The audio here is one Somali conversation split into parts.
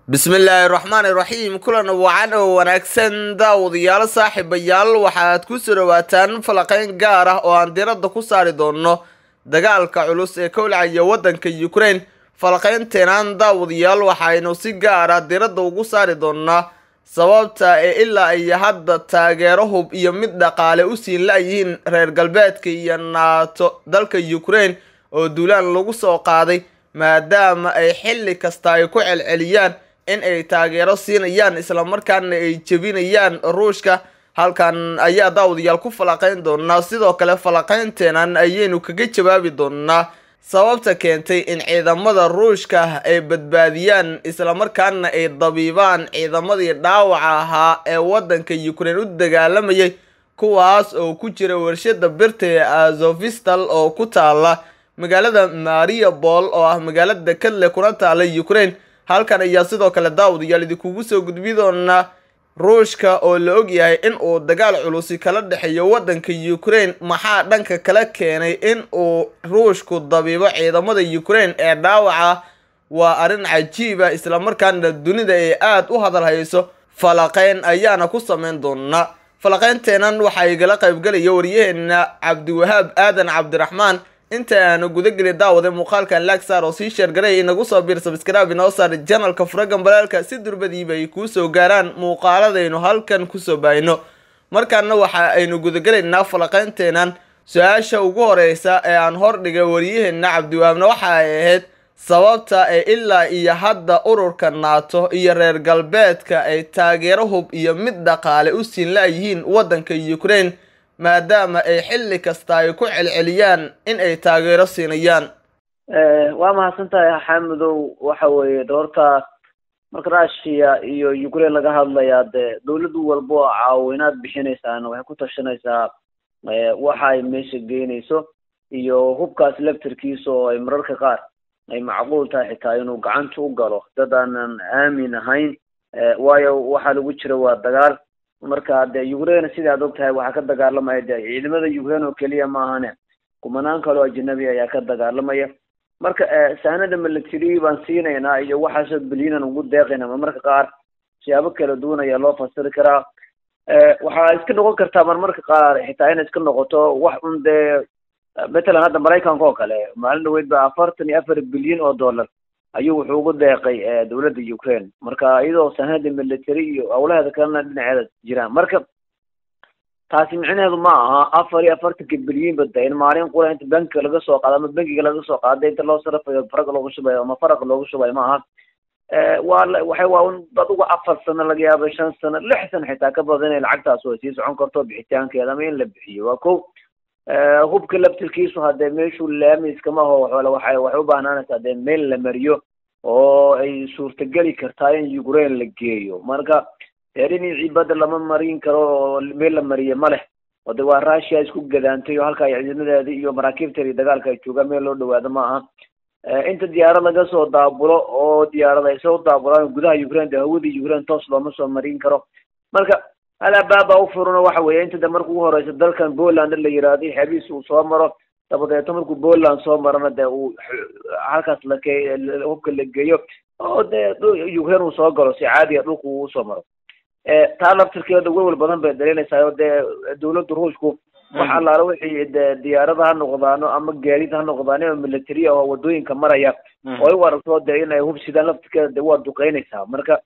bismillaahi raxmaani raxiim kulan wacan oo wanaagsan daawadayaal saaxiibayaal waxaad ku soo dhawaataan falaqeyn gaar ah oo aan diradda ku saari doonno dagaalka culus ee ka walcaya waddanka ukraine falaqeynteenaan daawadayaal waxaynu si gaar ah diradda ugu saari doonnaa sababta ee ilaa ay hadda taageero hub iyo mid dhaqaale u siin la-yihiin reer galbeedka iyo naato dalka ukraine oo duulaan lagu soo qaaday maadaama ay xilli kasta ay ku celceliyaan in ay taageero siinayaan islamarkaana ay jebinayaan ruushka halkan ayaa daawadayaal ku falaqeyn doonaa sidoo kale falaqeynteenan ayaynu kaga jawaabi doonaa sababta keentay in ciidamada ruushka ay badbaadiyaan islamarkaana ay dabiibaan ciidamadii dhaawaca ahaa ee waddanka ukraine u dagaalamayay kuwaas oo ku jira warshada birta ee azofistal oo ku taala magaalada mariabol oo ah magaalada kadle kuna taala ukraine halkan ayaa sidoo kale daawadayaal idinkugu soo gudbi doonaa ruushka oo la og yahay in uu dagaal culusi kala dhexeeyo waddanka ukraine maxaa dhanka kala keenay in uu ruushku dabiibo ciidamada ukraine ee dhaawaca waa arrin cajiiba islamarkaana dunida ay aada u hadal hayso falaqeyn ayaana ku sameyn doonaa falaqeynteenan waxaa igala qaybgelaya waryaheena cabdiwahaab aadan cabdiraxmaan inta aanu gudageli daawada muuqaalkan laagsaar oo sii sheergaray inagu soo biir sabskrib inoo saar janalka furagan balaalka si durbadiiba ay kuu soo gaaraan muuqaaladaynu halkan kusoo baahino markaana waxa aynu gudagelaynaa falaqeynteenan su-aasha ugu horeysa ee aan hordhigay waryaheena cabdiwahaabna waxa ay ahayd sababta ee ilaa iyo hadda ururka naato iyo reer galbeedka ay taageero hub iyo mid dhaqaale u siin la-yihiin waddanka ukraine maadaama ay xilli kasta ay ku celceliyaan in ay taageero siinayaan waa mahadsan tahay xaamidow waxa weeye doorta marka russia iyo ukraine laga hadlayaa dee dawladdu walba oo caawinaad bixinaysaana waxay ku tashanaysaa waxa ay meesha geynayso iyo hubkaas laftarkiisa oo ay mararka qaar ay macquul tahay xitaa inuu gacanta u galo dad aanan aamin ahayn waayo waxaa lagu jira waa dagaal marka de ukraine sida ad og tahay waxaa ka dagaalamaya de ciidamada ukraine oo keliya maahane kumanaan kaloo ajnabi ayaa ka dagaalamaya marka saanada military baan siinaynaa iyo waxaasoo bilyanan ugu deeqayna marmarka qaar siyaabo kala duwan ayaa loo fasiri karaa waxaa iska noqon kartaa marmarka qaar xitaa inay iska noqoto wax un dee matalan hadda maraykanka oo kale maalin dhaweyd ba afartan iyo afar bilyan oo dollar ayuu wuxuu ugu deeqay dawladda ukraine marka iyadoo sanada military iyo hawlaheeda kalena dhinaceeda jiraan marka taasi micnaheedu ma aha afar iyo afartanka bilyan bada in maalin qura inta bankiga laga soo qaado ama bankiga laga soo qaado inta loo sarafayo faraq loogu shubayo ama faraq loogu shubayo ma aha waa waxay waa un adugu afar sano laga yaabo shan sano lix sano xitaa ka badan inay lacagtaas way sii socon karto bixitaankeeda ama in la bixiyo waa ko hubka laftirkiisu hadee meeshuu laamiskama aho waxay waxay u baahnaanaysaa dee meel la mariyo oo ay suurtageli kartaa in ukraine la geeyo marka dee dhinacii badda lama marin karo oo meel la mariye ma leh oo de waa russia isku gadaantay oo halka ay ciidamadeeda iyo maraakiibteeda dagaalka ay joogaan meel loo dhawaado ma aha inta diyaarad laga soo daabulo oo diyaarad ay soo daabulaan gudaha ukraine de hawadii ukraine toos looma soo marin karo marka alabaaba u furano waxa weeye inta de marka ugu horeysa dalkan poland la yiraahdo xeebihiis uu soo maro dabadeeto markuu poland soo marana de uu halkaas lake hubka la geeyo oo de ukraine uu soo galo si caadiya dhulka uu usoo maro taa laftirkeeda welwel badan bay dhalinaysaa oo dee dawladda ruushku wax allaala wixii de diyaarada ha noqdaano ama gaadiid ha noqdaan oo military oo wadooyinka maraya oo ay u aragto de inay hub sidaan laftirkeeda de waa duqeynaysaa marka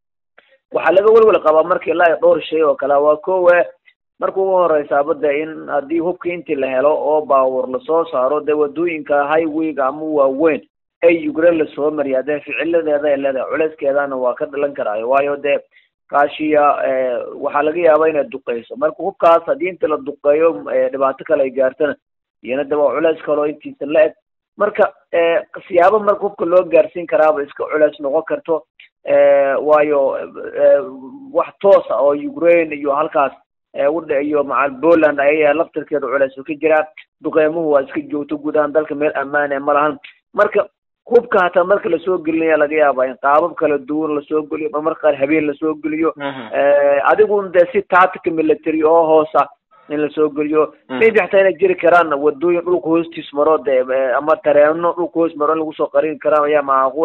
waxaa laga welwel qabaa marka ilaa dhowr shay oo kale waa kowe marka ugu horeysaaba de in haddii hubka intii la helo oo baawur lasoo saaro dee wadooyinka highwayga ama waaweyn ay ukraine lasoo mariyaa dee ficiladeeda ay leedahay culeyskeedana waa ka dhalan karaayo waayo dee russia waxaa laga yaabaa inay duqeyso marka hubkaas haddii inta la duqeeyo dhibaato kale ay gaartana iyana de waa culeys kaloo intiisa la eg marka siyaabo marka hubka loo gaarsiin karaaba iska culeys noqon karto waayo wax toosa oo ukraine iyo halkaas udha iyo macal poland ayayaa laftirkeeda culeys ka jiraa duqeymuhu waa iska joogto guud ahaan dalka meel ammaan e ma lahan marka hubka hataa marka lasoo gelinaya laga yaaba in qaabab kala duwan lasoo geliyo marmarka qaar habeen lasoo geliyo adigun de si tactica military oo hoosa in lasoo geliyo maybe xataa inay jiri karaan wadooyin dhulka hoostiis maro de ama tareeno dhulka hoos maro in lagu soo qarin karaan ayaa macquula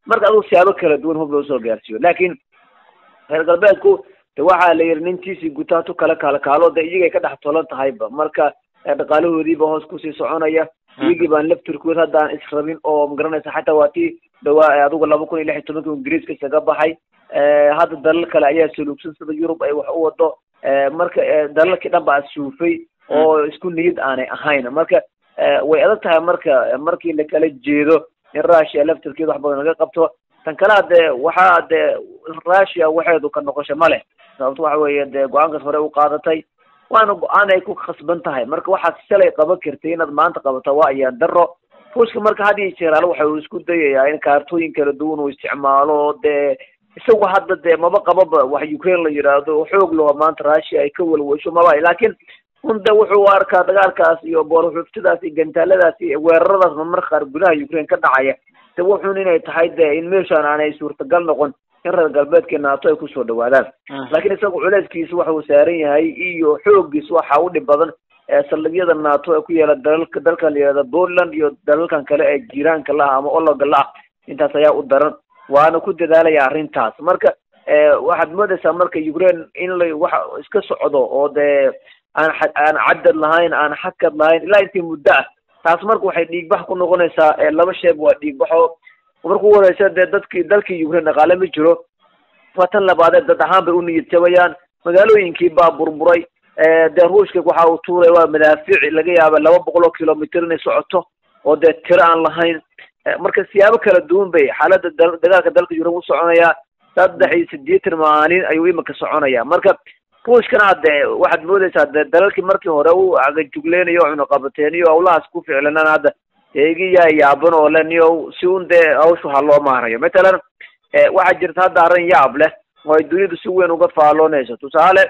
marka adugu siyaabo kala duwan hub loo soo gaarsiiyo laakiin reer galbeedku de waxaa la yidhi nintiisii gutaatu kala kaalkaalo de iyagay ka dhex tolan tahayba marka dhaqaalahoodiiba hoos kusii soconaya iyagii baan laftirkood hadda aan israbin oo magaranaysa xataa waa tii dhawaa adigu laba kun iyo lix iyo tobankii ingiriiska isaga baxay hadda dalal kale ayaa saluugsan sida yurub ay wax u wado marka dalalkii dhan baa suufay oo isku niyad aanay ahayn marka way adag tahay marka markii lakala jeedo in russia laftirkeeda wax badan laga qabto tan kale hadee waxaa dee russia waxeedu ka noqosho ma leh sababto waxa weeye dee go-aankaas hore u qaadatay waana go-aan ay ku khasban tahay marka waxaad shalay qaban kartay inaad maanta qabato waa ayaan daro ruushka marka had iyo jeer ale waxa uu isku dayayaa in kaartooyin kala duwan uu isticmaalo dee isagu hadda dee maba qababa wax ukraine la yidhaahdo xoog laho maanta russia ay ka walwasho maba laakiin un de wuxuu arkaa dagaalkaas iyo boorxuftidaas iyo gantaaladaas iyo weeraradaas marmar qaar gudaha ukraine ka dhacaya de wuxuun inay tahay de in meeshaan aanay suurtagal noqon in reer galbeedkii naato ay kusoo dhawaadaan laakiin isaga culeyskiisa waxa uu saaran yahay iyo xoogiisa waxa u dhib badan saldhigyada naato ee ku yaala dalalka dalka la yihahda poland iyo dalalkan kale ee jiiraanka la ah ama ologa la ah intaas ayaa u daran waana ku dadaalaya arrintaas marka waxaad moodaysaa marka ukraine in la waxa iska socdo oo dee aan aan cadad lahayn aan xakad lahayn ilaa intii muddo ah taas marka waxay dhiigbax ku noqonaysaa laba sheeb waa dhiigbaxo marka u horeysa dee dadkii dalkii ukraine dhaqaale ma jiro waa tan labaadee dad ahaan bay u niyad jabayaan magaalooyinkii baa burburay dee ruushka waxa uu tuuray waa madaafiic laga yaaba laba boqol oo kilomitr inay socoto oo dee tiro aan lahayn marka siyaabo kala duwan bay xaaladda dagaalka dalka ukraine u soconayaa saddex iyo siddeetan maalin ayuu imika soconaya marka ruushkana hadde waxaad moodaysaa de dalalkii markii hore u agajuglenayo cunuqabateeniyo hawlahaas ku ficlanaan hadda eegi yaa yaaban oo le niyo si un dee hawshu ha loo maarayo matalan waxaa jirta hadda arrin yaab leh oo ay dunidu si weyn uga faaloonayso tusaale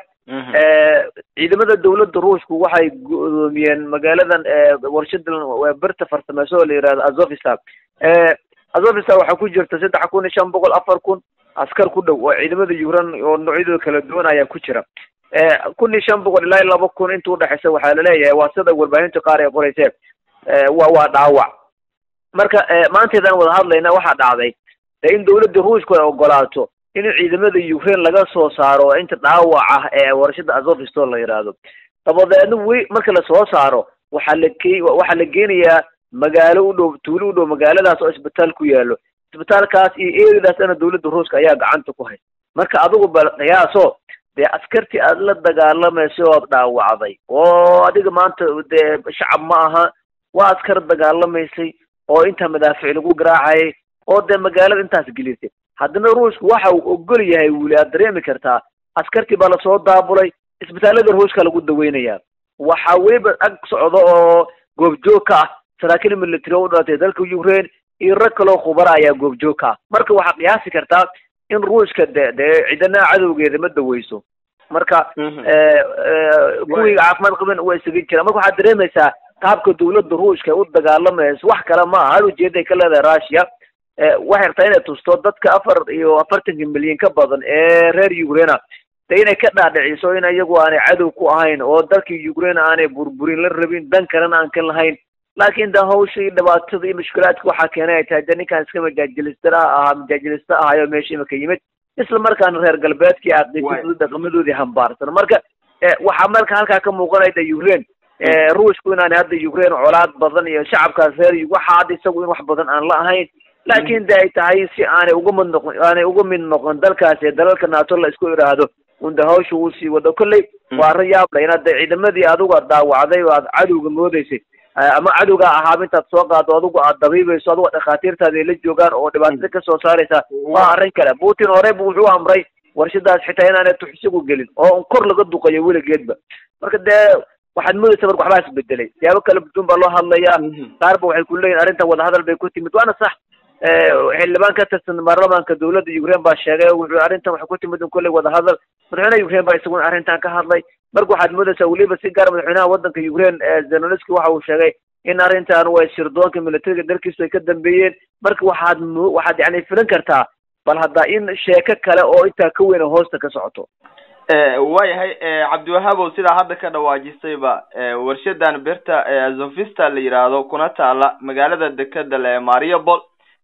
ciidamada dawladda ruushku waxay go-doomiyeen magaaladan warshadan berta farsameyso oo la yihahdo azofistan azofistan waxaa ku jirta saddex kun iyo shan boqol afar kun askar ku dhow oo ciidamada ukraine oo noocyadooda kala duwan ayaa ku jira kun iyo shan boqol ilaa laba kun inta udhexeysa waxaa laleeyahay waa sida warbaahinta qaar ay qoreysee wa waa dhaawac marka maanteedaan wada hadlayna waxaa dhacday de in dawladda ruushku ay ogolaato in ciidamada ukraine laga soo saaro inta dhaawac ah ee warshada azofiston la yidhaahdo dabadeedna wi marka lasoo saaro waxaa la ke waxaa la geenayaa magaalo u dhow tuulo u dhow magaaladaas oo isbitaal ku yaalo isbitaalkaas iyo eridaasna dawladda ruushka ayaa gacanta ku hay marka adigu bal qiyaaso dee askartii aad la dagaalamaysa ood dhaawacday oo adiga maanta dee shacab ma aha waa askar dagaalamaysay oo intaa madaafic lagu garaacayay oo dee magaalada intaas gelisay haddana ruushku waxa uu ogol yahay wuli aad dareemi kartaa askartii baa lasoo daabulay isbitaalada ruushka lagu daweynayaa waxaa weliba ag socdo oo goobjoog ka ah saraakiil military oo u dhalatay dalka ukraine iyo rag kaloo khubara ayaa goobjoog ka ah marka waxaad qiyaasi kartaa in ruushka de dee cidana cadowgeeda ma daweyso marka kuwii caafimaad qaban waa isaga jiraan marka waxaad dareemaysaa qaabka dawladda ruushka u dagaalamayso wax kale ma aha hal ujeeday ka leedahay russia waxay rabtaa inay tusto dadka afar iyo afartanka milyan ka badan ee reer ukraina de inay ka dhaadhiciso in iyagu aanay cadow ku ahayn oo dalkii ukraine aanay burburin la rabin dan kalena aan ka lahayn laakin de hawsha iyo dhibaatada iyo mushkilaadka waxaa keenay ay tahay de ninkaan iska majaajilista ahaa majaajilista ahayo meesha imika yimid isla markaana reer galbeedkii aqiisadooda dhaqamadoodii hambaarsan marka waxaa marka halkaa ka muuqanaya de ukraine ruushku inaanay hadda ukraine colaad badan iyo shacabkaas reer waxa hadda isagu in wax badan aan la ahayn laakin de ay tahay si aanay uga mid noqon aanay uga mid noqon dalkaas ee dalalka naato la isku idhaahdo unda hawsha uu sii wado kolley waa arrin yaab le inaad de ciidamadii adigu aad daawacday oo aad cadowga moodeysay ama cadowgaa ahaaba intaad soo qaado adigu aad dabiibayso adigo dhakhaatiirtaada ay la joogaan oo dhibaatada kasoo saaraysa waa arrin kale putin hore bu wuxuu amray warshadaas xitaa inaanay tuxsigu gelin oo kor laga duqayo weligeedba marka dee waxaad moodaysa marka waxbaa isbedelay siyaabo kala budun baa loo hadlayaa qaar ba waxay ku leeyihin arrintan wadahadal bay ku timid waana sax xildhibaan ka tirsan baarlamaanka dawladda ukraine baa sheegay wuxuu arrintan waxay ku timid in kolley wadahadal madaxweynaha ukraine baa isaguna arrintan ka hadlay marka waxaad moodaysaa weliba si gaar madaxweynaha waddanka ukraine zelonski waxa uu sheegay in arrintan way sirdoonka militariga dalkiisu ay ka dambeeyeen marka waxaad mo waxaad yani filan kartaa bal hadda in sheeko kale oo intaa ka weyn hoosta ka socoto waayahay cabdiwahaabow sidaa hadda ka dhawaajisayba warshadan berta azofista la yidhaahdo kuna taala magaalada dekeda le mariupol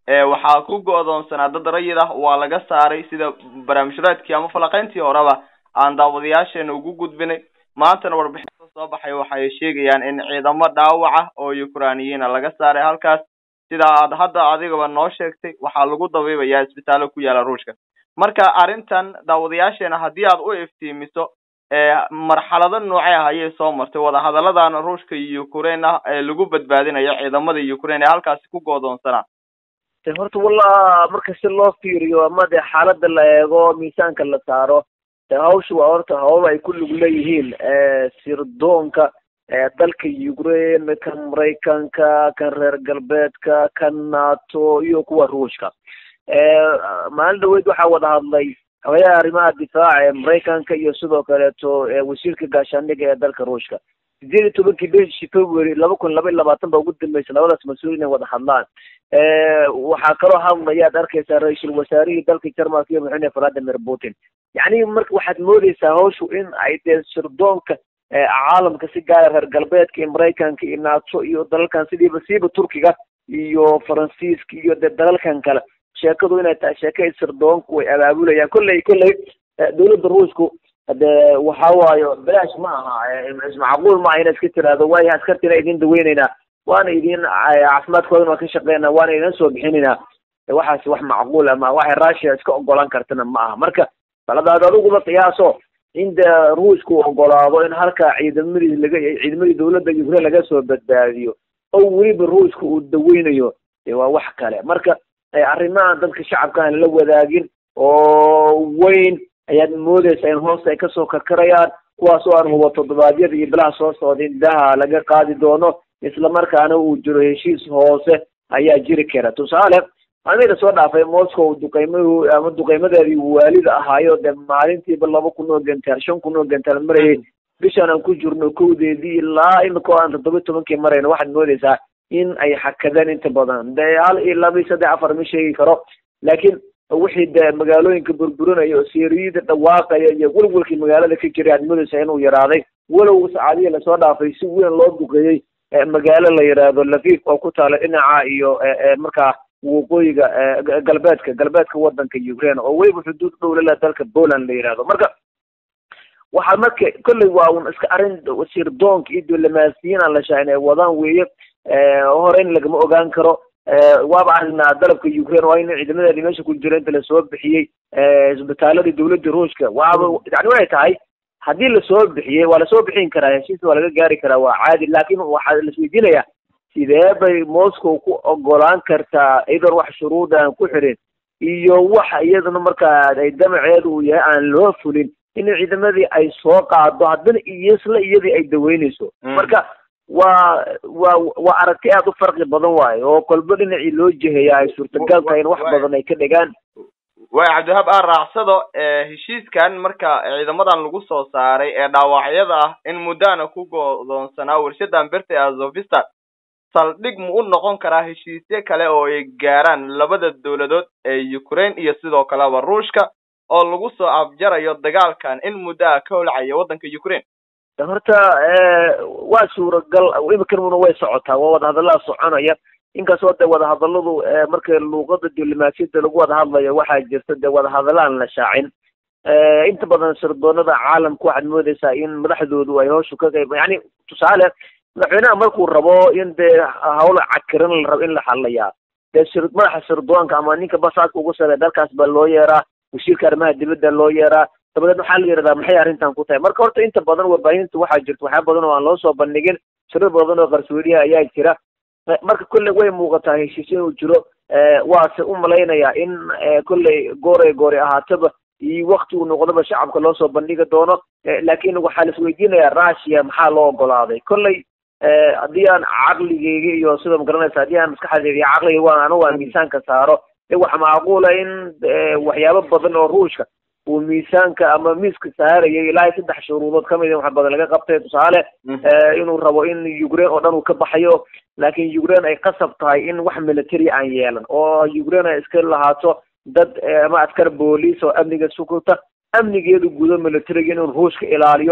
waxaa ku go-doonsanaa dad rayid ah waa laga saaray sida barnaamijraadkii ama falaqeyntii horeba aan daawadayaasheena ugu gudbinay maantana warbixinta soo baxay waxay sheegayaan in ciidamo dhaawaca oo ukrainiyiina laga saaray halkaas sida aad hadda adigaba noo sheegtay waxaa lagu dabiibayaa isbitaallo ku yaala ruushka marka arrintan daawadayaasheena haddii aad u iftiimiso marxalado noocee ah ayay soo martay wadahadalladan ruushka iyo ukraine ah ee lagu badbaadinayo ciidamada ukraine ee halkaasi ku goodoonsanaa de horta walla marka si loo fiiriyo ama dee xaaladda la eego miisaanka la saaro de hawsha waa horta hawl ay ku lug leeyihiin sirdoonka dalka ukraine kan maraykanka kan reer galbeedka kan nato iyo kuwa ruushka maalin dhaweyd waxaa wada hadlay habayaha arrimaha difaaca ee maraykanka iyo sidoo kaleeto wasiirka gaashaandhiga ee dalka ruushka sideed iyo tobankii bishii february laba kun laba iyo labaatan ba ugu dambeysay labadaas mas-uul inay wada hadlaan waxaa kaloo hadlayaad arkaysaa ra-iisul wasaarihii dalka jarmalka iyo madaxweyne valadimir putin yacni marka waxaad moodeysaa hawshu in ay dee sirdoonka caalamka si gaara reer galbeedka iyo maraykanka iyo nato iyo dalalkan sidiiba siiba turkiga iyo faransiiska iyo dee dalalkan kale sheekadu inay tahay sheeka ay sirdoonku way abaabulayaan kolley kolley dawladda ruushku de waxa waayo bilaash ma aha macquul ma aha ina iska tiraahdo waayo askartina idin daweyneynaa waana idin caafimaadkoodan waan ka shaqeynaa waana idin soo bixinaynaa waxaas wax macquul ama waxay russia iska ogolaan kartana ma aha marka baladaad adiguba qiyaaso in de ruushku ogolaado in halka ciidamadii laga ciidamadii dawladda ukraine laga soo badbaadiyo oo weliba ruushka uu daweynayo de waa wax kale marka arrimahan dadka shacabka aan la wadaagin oo weyn ayaad moodeysaa in hoosta ay kasoo karkarayaan kuwaas oo aan hubo toddobaadyada iyo bilaha soo socda in daha laga qaadi doono isla markaana uu jiro heshiis hoose ayaa jiri kara tusaale maalmihii lasoo dhaafay moscow duqeymahu ama duqeymadeedii waalida ahaayo dee maalintiiba laba kun oo gantaal shan kun oo gantaal marayay bishaan aan ku jirno kowdeedii ilaa imika oo aan toddoba tobankii marayno waxaad moodeysaa in ay xakadeen inta badan dee hal iyo laba iyo saddex afar ma sheegi karo laakiin wixii dee magaalooyinka burburinaya oo seeriyada dhawaaqaya iyo welwelkii magaalada ka jiray aad moodeysaa inuu yaraaday walow saacadihii lasoo dhaafay si weyn loo duqeeyey magaalo la yidhaahdo lafif oo ku taala dhinaca iyo markaa waqooyiga galbeedka galbeedka wadanka ukraine oo weliba xuduud dhow lala dalka poland la yidhahdo marka waxaa marka kolley waa un iska arrin sirdoonka iyo diblomaasiyiin aan la shaacin ay wadaan weeye hore in lagama ogaan karo waaba aragnaa dalabka ukraine waa in ciidamadeedi meesha ku jira inta lasoo bixiyey isbitaaladii dawladda ruushka waaba yani waxay tahay haddii lasoo bixiyey waa lasoo bixin karaa heshiis waa laga gaari karaa waa caadi laakin waxaa lasweydiinayaa sidee bay moscow ku ogolaan kartaa iyadoon wax shuruud aan ku xirin iyo waxa iyaduna markaa ay damaceedu uu yahay aan loo fulin in ciidamadii ay soo qaado haddana iyosla iyadii ay daweyneyso marka waa waa waa aragti aad u farqi badan waayo oo kolba dhinacii loo jeheya ay suurtagal tahay in wax badan ay ka dhigaan waay cabdiwahaab aan raacsado heshiiskan marka ciidamadan lagu soo saaray ee dhaawacyada ah in muddana ku godoonsanaa warshadan berta ee azovista saldhig ma u noqon karaa heshiisyo kale oo ay gaaraan labada dawladood ee ukraine iyo sidoo kaleba ruushka oo lagu soo afjarayo dagaalkan in muddo ah ka holcaya waddanka ukraine horta waa suuragal imikanuna way socotaa waa wadahadallada soconaya inkastoo dee wadahadalladu marka luuqada diblomaasiyadda lagu wada hadlayo waxaa jirta dee wadahadalla aan la shaacin inta badan sirdoonada caalamka waxaad moodeysaa in madaxdoodu ay hawshu ka qayb yani tusaale madaxweynaha markuu rabo in dee hawla cakiran la rabo in la hadlayaa dee sir madaxa sirdoonka ama ninka basaadka ugu sare dalkaas baa loo yeeraa wasiirka arrimaha dibadda loo yeeraa dabadeed waxaa la yidhahdaa maxay arrintan ku tahay marka horta inta badan warbaahinta waxaa jirta waxyaa badan oo aan loo soo bandhigin sirar badan oo qarsoodiyaha ayaa jira marka kolley way muuqataa heshiis inuu jiro waase u malaynayaa in kolley gooray goori ahaataba iyo wakti uu noqdoba shacabka loo soo bandhigi doono laakiin waxaa la isweydiinayaa russia maxaa loo ogolaaday kolley haddii aan caqligeyga iyo sida magaranaysa haddii aan maskaxdeyda iyo caqliga waa anigu aan miisaanka saaro de waxa macquula in waxyaabo badan oo ruushka uu miisaanka ama miiska saarayay ilaa saddex shuruudood kamid wax badan laga qabtay tusaale inuu rabo in ukraine oo dhan uu ka baxayo laakiin ukraine ay qasab tahay in wax military aan yeelan oo ukraine ay iska lahaato dad ama askar booliis oo amniga sukuta amnigeedu gudo militariga inuu ruushka ilaaliyo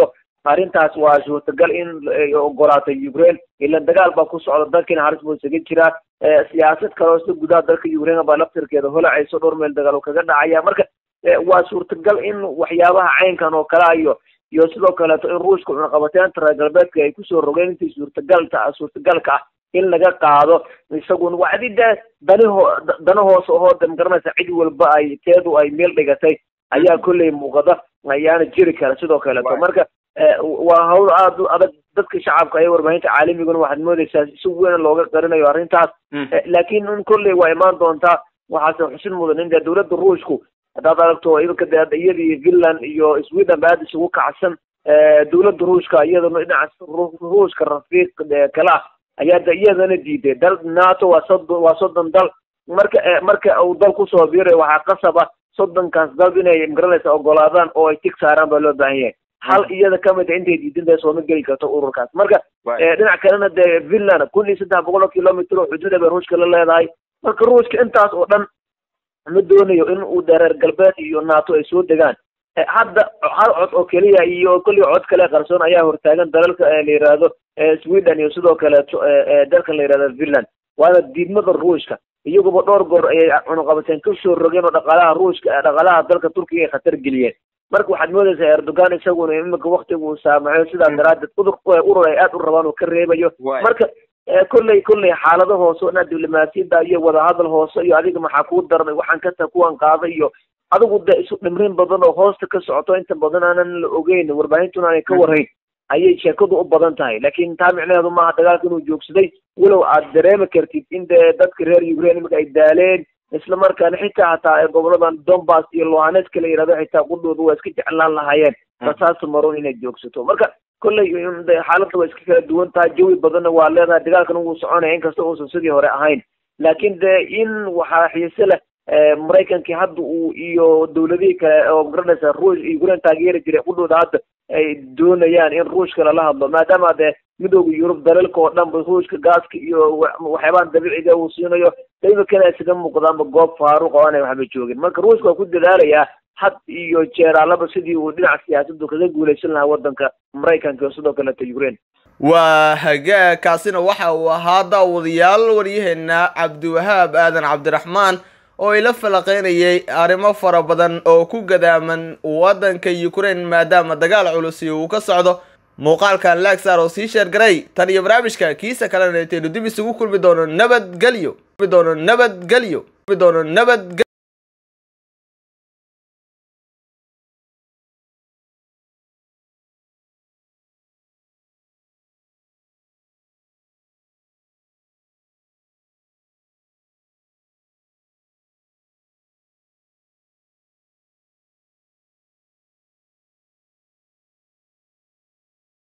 arrintaas waa suurtagal in ay ogolaato ukraine ila dagaal baa ku socda dalkiina halis buu isaga jiraa siyaasad kale oo sida gudaha dalka ukraine baa laftirkeeda holacayso dhowr meel dagaal kaga dhacaya marka waa suurtagal in waxyaabaha caynkan oo kale iyo iyo sidoo kaleeto in ruushka cunaqabateynta reer galbeedka ay kusoo rogeen intii suurtagalta suurtagalka ah in laga qaado isaguna wacdi de daniho dana hoos ahoo de magaranaysa cid walba ay teedu ay meel dhigatay ayaa kolley muuqada ayaana jiri kara sidoo kaleeto marka waa hawl aada u adag dadka shacabka iyo warbaahinta caalamiguna waxaad moodeysaa si weyn looga qarinayo arrintaas laakiin in kolley waa imaan doontaa waxaase xusin mudan in dee dowladda ruushku haddaad aragto iminka de iyadii finland iyo sweden ba aada isugu kacsan dowladda ruushka iyadana dhinaca ruushka rafiiq kale ah ayaa de iyadana diiday dal nato waa soddon waa soddon dal marka marka uu dal kusoo biirayo waxaa qasab ah soddonkaas dal inay magaranaysa ogolaadaan oo ay tig saaraan baa loo baahan yahay hal iyada kamid a intay diidantahay sooma geli karto ururkaas marka dhinac kalena dee finland kun iyo saddex boqol oo kilomitr oo xuduuda bay ruushka la leedahay marka ruushka intaas oo dhan ma doonayo in uu dee reer galbeed iyo nato ay soo degaan hadda hal cod oo keliya iyo kolli cod kale qarsoon ayaa hortaagan dalalka la yihahdo sweden iyo sidoo kaleeto dalkan la yihahdo finland waana diidmada ruushka iyaguba dhowr goor ayay cunuqabateen kasoo rogeen oo dhaqaalaha ruushka dhaqaalaha dalka turkiga ay khatar geliyeen marka waxaad moodeysaa erdogan isaguna iminka waktiga uu saamaxo sidaas daraadeed udur urur ay aada u rabaan oo ka reebayo marka kolley kolley xaalado hoose o dhan diblomaasiyadda iyo wadahadal hoose iyo adiga maxaa kuu darnay waxaan kata kuwan qaada iyo adigu de isu dhimrin badan oo hoosta ka socoto inta badan aanan la ogeyn warbaahintuna aanay ka warhayn ayay sheekadu u badan tahay laakiin taa micnaheedu maaha dagaalka inuu joogsaday walow aad dareemi kartid in dee dadka reer ukraine iminka ay daaleen isla markaana xitaa hataa goboladan donbass iyo lohaneska la yihahdo xitaa qudhooda waa iska jeclaan lahaayeen rasaasa maroon inay joogsato marka kolley xaaladda waa iska kala duwan tahay jawi badanna waa leedahay dagaalkan wuu soconaya inkasta uusan sidii hore ahayn laakiin de in waxaa xiise leh maraykankii hadda uu iyo dowladihii kale oo magaranaysa ruush ukraine taageeri jiray qudhooda hadda ay doonayaan in ruushka lala hadlo maadaama dee midooda yurub dalalka oo dhanba ruushka gaaska iyo waxyaabahan dabiiciga uu siinayo imikana isaga muuqdaanba goob faaruq oo aanay waxba joogin marka ruushka waa ku dadaalayaa had iyo jeeraalaba sidii uu dhinaca siyaasaddu kaga guulaysan lahaa waddanka maraykanka iyo sidoo kaleeto ukraine waa hagaag kaasina waxa uu ahaa daawadayaal waryaheena cabdiwahaab aadan cabdiraxmaan oo ila falaqeynayay arrimo fara badan oo ku gadaaman waddanka ukraine maadaama dagaal culusi uu ka socdo muuqaalkan laagsaar oo sii sheergaray tan iyo barnaamijka kiisa kalena intaynu dib isugu kulmi doono nabadgelyo doono nabadgelyo doono nabad